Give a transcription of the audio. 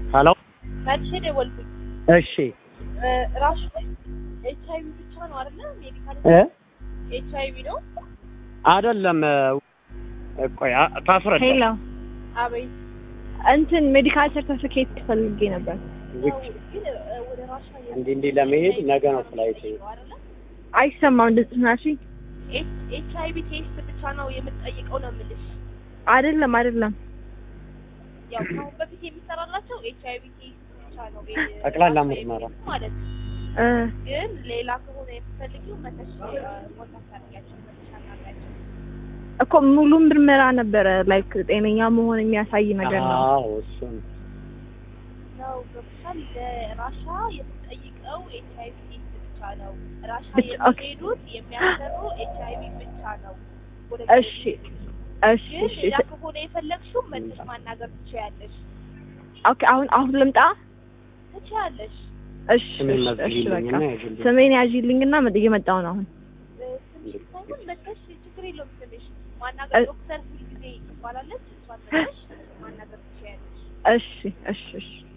ሄሎ መልሼ ደወልኩኝ። እሺ ራሱ ኤች አይቪ ብቻ ነው አይደለ? ሜዲካል እ ኤች አይቪ ነው። አይደለም ቆይ አ- ታስረዳ ሄሎ አቤት እንትን ሜዲካል ሰርተፊኬት ፈልጌ ነበር። ነው ግን እ፣ ወደ ራሻ እንዲህ እንዲህ ለመሄድ ነገ ነው ፍላይት አይደለ? አይሰማም እንደዚህ ናሽ? ኤች አይቪ ቴስት ብቻ ነው የምትጠይቀው ነው የምልሽ። አይደለም አይደለም። ያው ከአሁን በፊት የሚሰራላቸው ኤች አይቪ ቴስት ብቻ ነው እ፣ ጠቅላላ ራሻ ምርመራ። የሚሄዱት ማለት ነው። እ ግን ሌላ ከሆነ የምትፈልጊው መተሽ ኮንታክት አድርጊያቸው መተሽ አናግሪያቸው። እኮ ሙሉ ምርመራ ነበረ ላይክ ጤነኛ መሆን የሚያሳይ ነገር ነው። አዎ እሱን ነው ገብቶሻል። ለራሻ የምትጠይቀው ኤች አይቪ ቴስት ብቻ ነው። ራሻ ብቻ- ኦኬ። የሚሄዱት የሚያሰሩ ኤች አይቪ ብቻ ነው። ወደ እሺ እሺ ግን እሺ ሌላ ከሆነ የፈለግሽው መተሽ ማናገር ትችያለሽ ኦኬ። አሁን አሁን ልምጣ? ትችያለሽ። እሺ ስሜን እሺ እሺ መዝግቢልኝና በቃ ያዥልኝ። ስሜን ያዥልኝና መጥ- እየመጣሁ ነው አሁን። እ፣ ስምሽ ሳይሆን መተሽ ችግር የለውም ስምሽ ማናገር እ- ዶክተር ሁልጊዜ ትባላለች። እሷን መተሽ ማናገር ትችያለሽ። እሺ እሺ እሺ